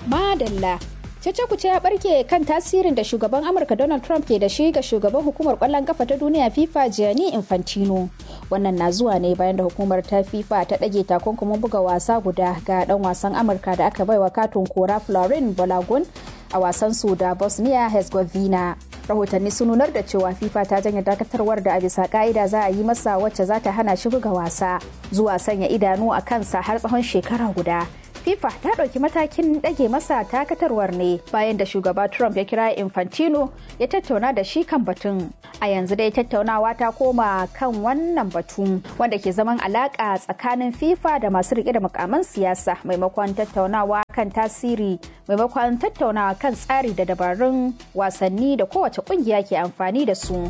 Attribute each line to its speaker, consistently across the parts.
Speaker 1: Madalla. Cece-kuce ya barke kan tasirin da shugaban Amurka Donald Trump ke da shi ga shugaban hukumar kwallon kafa ta duniya FIFA Gianni Infantino. Wannan na zuwa ne bayan da hukumar ta FIFA ta ɗage takunkumin buga wasa guda ga ɗan wasan Amurka da aka baiwa katon kora Florin Balogun a wasan su da Bosnia Herzegovina. Rahotanni sun nunar da cewa FIFA ta janye dakatarwar da a bisa ka'ida za a yi masa wacce za ta hana shi buga wasa zuwa sanya idanu a kansa har tsawon shekara guda. FIFA ta ɗauki matakin ɗage masa takatarwar ne bayan da shugaba Trump ya kira Infantino ya tattauna da shi kan batun. A yanzu dai tattaunawa ta koma kan wannan batu wanda ke zaman alaƙa tsakanin FIFA da masu riƙe da mukaman siyasa maimakon tattaunawa kan tasiri maimakon tattaunawa kan tsari da dabarun wasanni da kowace ƙungiya ke amfani da su.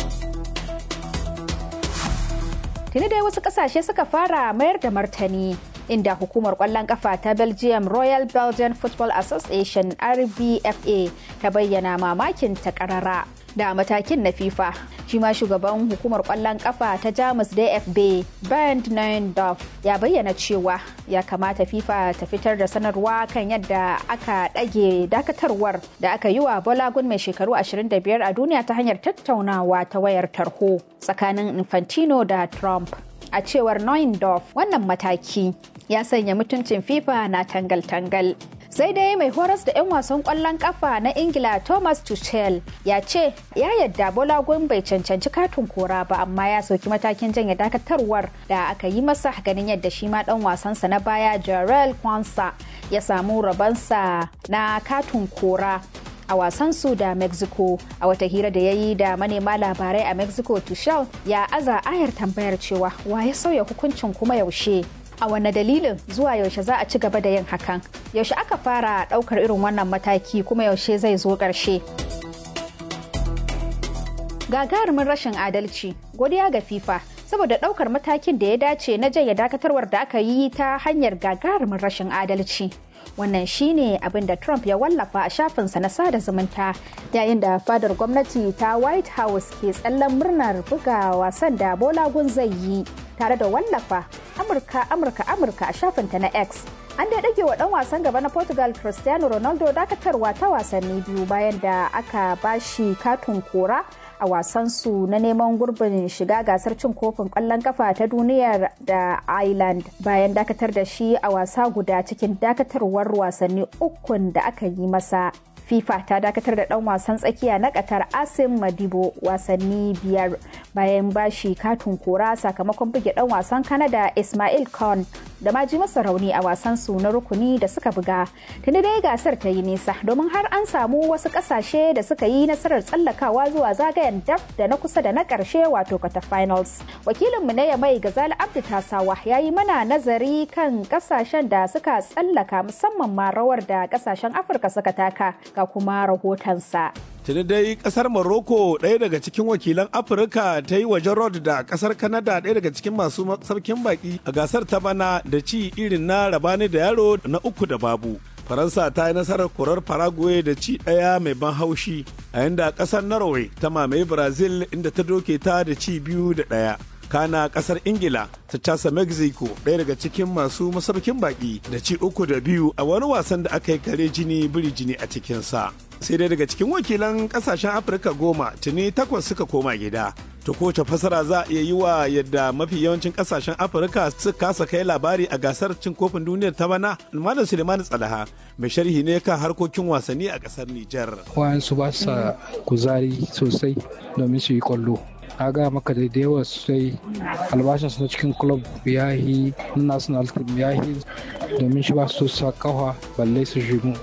Speaker 1: Tuni dai wasu ƙasashe suka fara mayar da martani inda hukumar kwallon kafa ta belgium royal belgian football association rbfa ta bayyana mamakin ta karara da matakin na fifa shi ma shugaban hukumar kwallon kafa ta jamus dfb bernd neuendorf ya bayyana cewa ya kamata fifa ta fitar da sanarwa kan yadda aka ɗage dakatarwar da aka yi wa bolagun mai shekaru 25 a duniya ta hanyar tattaunawa ta wayar tarho tsakanin infantino da trump a cewar Neuendorf wannan mataki ya sanya mutuncin FIFA na tangal-tangal. sai dai mai horas da 'yan wasan kwallon kafa na ingila thomas tuchel ya ce ya yadda bolagun bai cancanci katin kora ba amma ya sauki matakin janye dakatarwar da aka yi masa ganin yadda shi ma dan wasansa na baya jarel kwansa ya samu rabansa na katin kora a wasansu da mexico a wata hira da ya yi da manema labarai a mexico tuchel ya aza ayar tambayar cewa wa ya sauya hukuncin kuma yaushe a wane dalilin zuwa yaushe za a ci gaba da yin hakan yaushe aka fara daukar irin wannan mataki kuma yaushe zai zo ƙarshe gagarumin rashin adalci godiya ga fifa saboda daukar matakin da ya dace na jaya dakatarwar da aka yi ta hanyar gagarumin rashin adalci wannan shine abin da trump ya wallafa a shafinsa na sada zumunta yayin da fadar gwamnati ta white house ke tsallan murnar buga wasan da bolagun zai yi tare da wallafa amurka amurka amurka a shafinta na x an dai dage wa dan wasan gaba na portugal cristiano ronaldo dakatarwa ta wasanni biyu bayan da aka bashi katon kora a wasansu na neman gurbin shiga gasar cin kofin kwallon kafa ta duniyar da Ireland bayan dakatar da shi a wasa guda cikin dakatarwar wasanni ukun da aka yi masa. FIFA ta dakatar da dan wasan tsakiya na Qatar Asim Madibo wasanni biyar bayan bashi katun kora sakamakon buge dan wasan Canada Ismail Khan da ma ji masa rauni a wasan su na rukuni da suka buga. Tuni dai gasar ta yi nisa domin har an samu wasu kasashe da suka yi nasarar tsallakawa zuwa zagayen daf da na kusa da na karshe wato quarter finals. Wakilinmu na Yamai Gazali Abdu Tasawa ya yi mana nazari kan kasashen da suka tsallaka musamman ma rawar da kasashen Afirka suka taka ga kuma rahotonsa.
Speaker 2: Tuni dai kasar Morocco ɗaya daga cikin wakilan Afirka ta yi wajen Rod da kasar Canada ɗaya daga cikin masu sarkin baki a gasar ta bana da ci irin na rabani da yaro na uku da babu. Faransa ta yi nasarar korar Paraguay da ci ɗaya mai ban haushi a yanda kasar Norway ta mamaye Brazil inda ta doke ta da ci biyu da ɗaya. kana kasar ingila ta casa mexico ɗaya daga cikin masu masaukin baki da ci uku da biyu a wani wasan da aka yi kare jini biri jini a cikinsa sai dai daga cikin wakilan kasashen afirka goma tuni takwas suka koma gida to kowace fasara za a iya yi wa yadda mafi yawancin kasashen afirka suka kasa kai labari a gasar cin kofin duniyar ta bana malam suleiman tsalaha mai sharhi ne kan harkokin wasanni a kasar nijar
Speaker 3: wayansu ba sa kuzari sosai domin su yi kwallo na ga maka da yawa sosai albashinsu na cikin club ya yi national team ya yi domin shi ba su sa kawa balle su shigo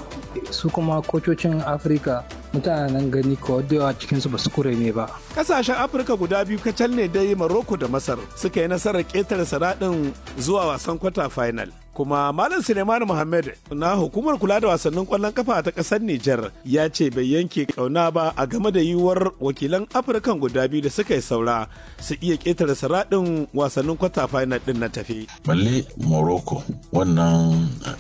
Speaker 3: su kuma kococin afirka mutanen gani ko da yawa cikinsu ba su kure ne ba
Speaker 2: kasashen afirka guda biyu kacal ne dai maroko da masar suka yi nasarar ƙetare saraɗin zuwa wasan kwata final kuma malam suleiman muhammad na hukumar kula da wasannin kwallon kafa ta ƙasar nijar ya ce bai yanke ƙauna ba a game da yiwuwar wakilan afirkan guda biyu da suka yi saura su iya ƙetare saraɗin wasannin kwata final ɗin na tafi
Speaker 4: balle morocco wannan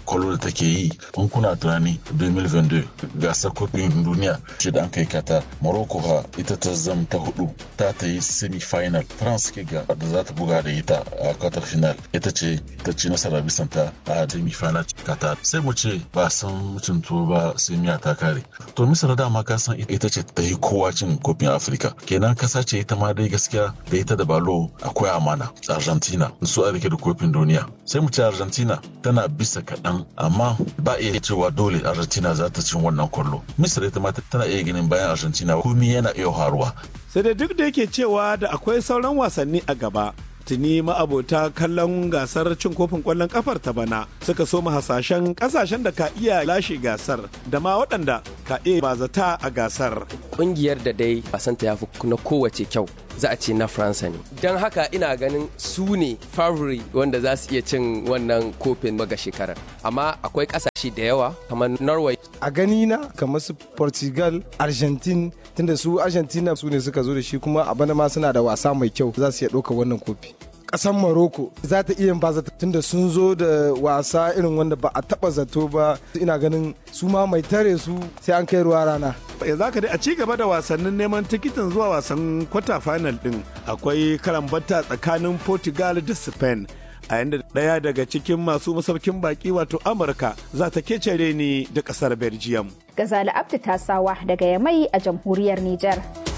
Speaker 4: kwallo da take yi in kuna tunani 2022 gasar kofin duniya ce da an kai kata morocco ha ita ta zam ta hudu ta ta yi semi-final france ke ga da za ta buga da ita a quarter final ita ce ta ci nasara bisan ta a semi-final kata sai mu ce ba san mutum tuwo ba sai miya ta kare to misira dama ka san ita ce ta yi kowa cin kofin afirka kenan kasa ce ita ma dai gaskiya da ita da balo akwai amana argentina su a rike da kofin duniya sai mu ce argentina tana bisa kaɗan amma ba iya cewa dole argentina za ta cin wannan kwallo misira ita ma tana iya ganin bayan argentina komi yana iya faruwa
Speaker 2: sai da duk da yake cewa da akwai sauran wasanni a gaba tuni ma'abota kallon gasar cin kofin kwallon kafar ta bana suka so hasashen kasashen da ka iya lashe gasar da ma waɗanda ka iya bazata a gasar
Speaker 5: kungiyar da dai wasanta ya fi na kowace kyau za a ce na faransa ne don haka ina ganin su ne favori wanda za su iya cin wannan kofin maga shekarar amma akwai kasashe da yawa kamar norway
Speaker 6: a gani na kamar su portugal argentine tunda su argentina su ne suka zo da shi kuma a bana ma suna da wasa mai kyau za su iya ɗauka wannan kofi ƙasar Morocco za ta iya ba zata tunda sun zo da wasa irin wanda ba a taba zato ba ina ganin su ma mai tare su sai an kai ruwa rana
Speaker 2: ya za ka dai a ci gaba da wasannin neman tikitin zuwa wasan kwata final din akwai karambata tsakanin portugal da spain a yanda ɗaya daga cikin masu masaukin baki wato amurka za ta kecere ni da ƙasar belgium
Speaker 1: gazali abdu tasawa daga yamai a jamhuriyar niger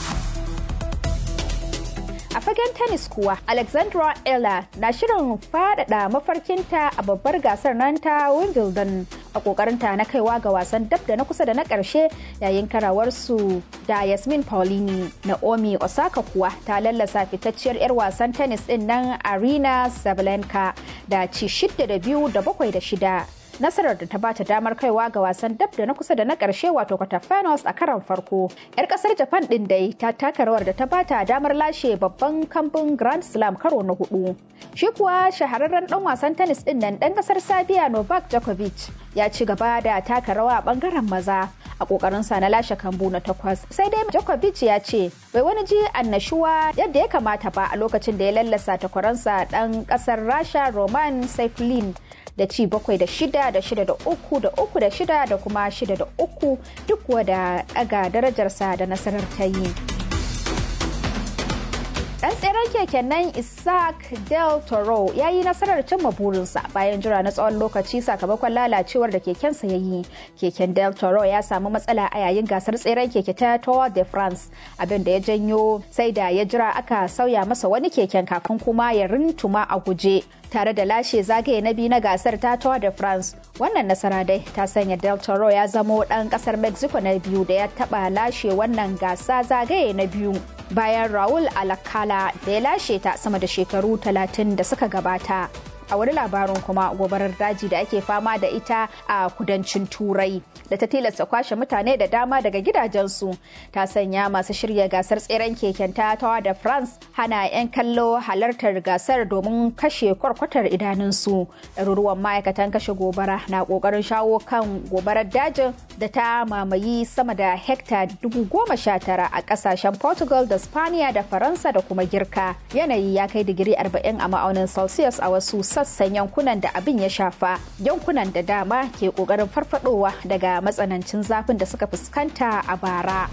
Speaker 1: A fagen tennis kuwa, Alexandra Ella na shirin faɗaɗa mafarkinta a babbar gasar nan ta Wimbledon a ƙoƙarinta na kaiwa ga wasan dab da na kusa da na ƙarshe yayin karawarsu da Yasmin Paulini. Naomi Osaka kuwa ta lallasa fitacciyar 'yar wasan tennis ɗin nan Arena Sabalenka da ci shidda da biyu da bakwai da shida. nasarar da ta bata damar kaiwa ga wasan dab da na kusa da na karshe wato quarterfinals a karon farko yar kasar japan din dai ta taka rawar da ta bata damar lashe babban kambun grand slam karo na hudu shi kuwa shahararren dan wasan tennis din nan dan kasar sabiya novak djokovic ya ci gaba da taka rawa a bangaren maza a kokarin sa na lashe kambu na takwas sai dai Djokovic ya ce bai wani ji annashuwa yadda ya kamata ba a lokacin da ya lallasa takwaransa dan kasar Rasha Roman Saifulin da ci bakwai da shida da shida da uku da uku da shida da kuma shida da uku duk wada daga darajarsa da nasarar ta yi. Dan tseren keken nan Isaac Del Toro ya yi nasarar cimma burinsa bayan jira na tsawon lokaci sakamakon lalacewar da kekensa ya yi. Keken Del Toro ya samu matsala a yayin gasar tseren keke ta Tour de France abin da ya janyo sai da ya jira aka sauya masa wani keken kafin kuma ya rintuma a guje. tare da lashe zagaye na biyu na gasar ta Tour de France. Wannan nasara dai ta sanya Del Toro ya zamo ɗan ƙasar Mexico na biyu da ya taɓa lashe wannan gasa zagaye na biyu. Bayan Raul Alcala da ya lashe ta sama da shekaru talatin da suka gabata. a wani labarin kuma gobarar daji da ake fama da ita a kudancin turai da ta tilasta kwashe mutane da dama daga gidajensu ta sanya masu shirya gasar tseren keken tatawa da france hana 'yan kallo halartar gasar domin kashe kwarkwatar idanunsu ɗaruruwan ma'aikatan kashe gobara na ƙoƙarin shawo kan gobarar dajin da ta mamayi sama da hekta dubu goma sha tara a ƙasashen portugal da spaniya da faransa da kuma girka yanayi ya kai digiri 40 a ma'aunin celsius a wasu sassan yankunan da abin ya shafa yankunan da dama ke kokarin farfadowa daga matsanancin zafin da suka fuskanta a bara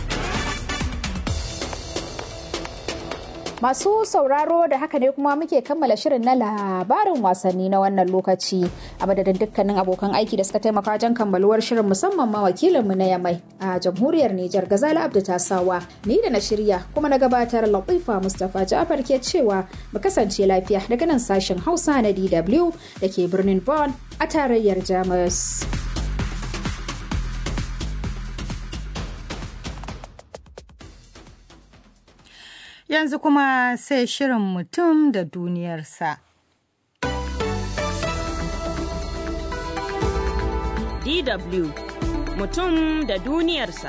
Speaker 1: masu sauraro da haka ne kuma muke kammala shirin na labarin wasanni na wannan lokaci a madadin dukkanin abokan aiki da suka taimaka wajen kammaluwar shirin musamman ma wakilinmu na yamai a jamhuriyar Nijar Gazala Abdu Tasawa ni da na shirya kuma na gabatar Latifa Mustapha Ja'far ke cewa mu kasance lafiya daga nan sashen Hausa na DW da ke birnin Bonn a tarayyar Jamus.
Speaker 7: Yanzu kuma sai shirin mutum da duniyarsa.
Speaker 8: DW mutum da duniyarsa.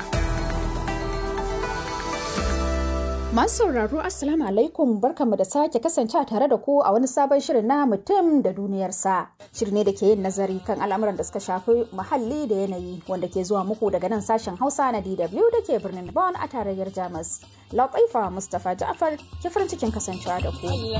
Speaker 1: Masu sauraro Assalamu alaikum barkanmu da sake kasance tare da ku a wani sabon shirin na mutum da duniyarsa. Shiri ne da ke yin nazari kan al'amuran da suka shafi muhalli da yanayi wanda ke zuwa muku daga nan sashen Hausa na DW da ke birnin Bonn a tarayyar Jamus. Laƙaifa Mustapha Ja'far ke farin cikin kasancewa da ku.